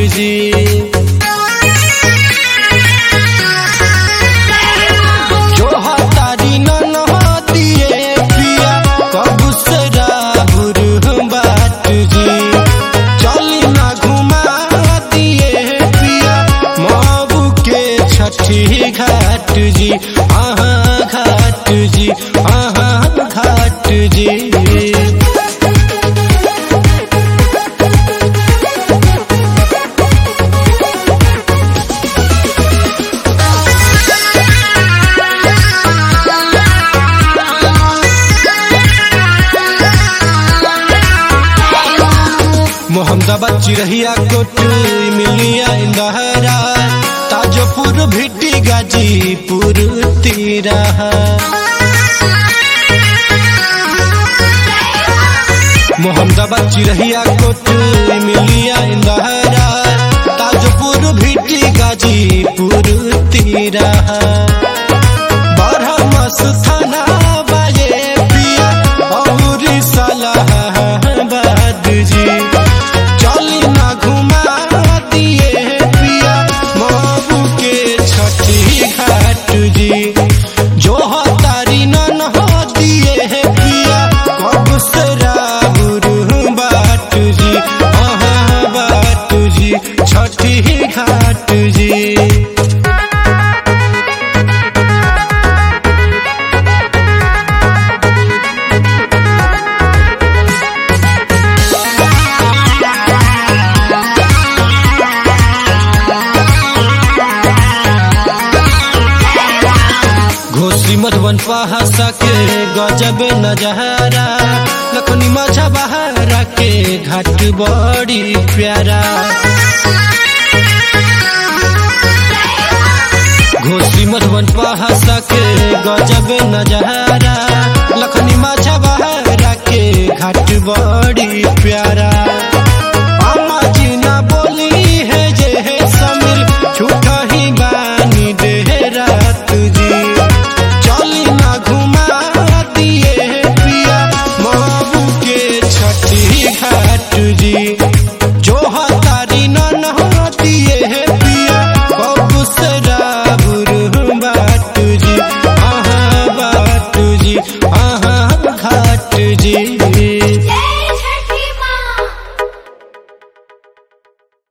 जी जो हतारी ननहतिए पिया कबू सरा बुरु बाट जी चली ना घुमा दिए पिया मबू के छठी घाट जी आहा घाट जी आहा घाट जी मोहम्मदाबाद चिरहिया कोट मिलिया इंदहरा ताजोपुर भिटी गाजीपुर तीरा मोहम्मदाबाद चिरहिया कोट मिलिया इंदहरा ताजोपुर भिटी गाजीपुर तीरा बरहमस थाना बाजे पिया और सलाहाबाद जी चली ना घुमा दिए पिया मबू के छठी घाट जी जो हतारी नन दिए पिया कब सरा बाट जी अहाँ बाट जी छठी घाट जी घोसी मधुबन पहासा के गजब नजहरा लखनी माझा बहारा के घाट बड़ी प्यारा घोसी मधुबन पहासा के गजब नजहरा लखनी माझा बहारा के घाट बड़ी प्यारा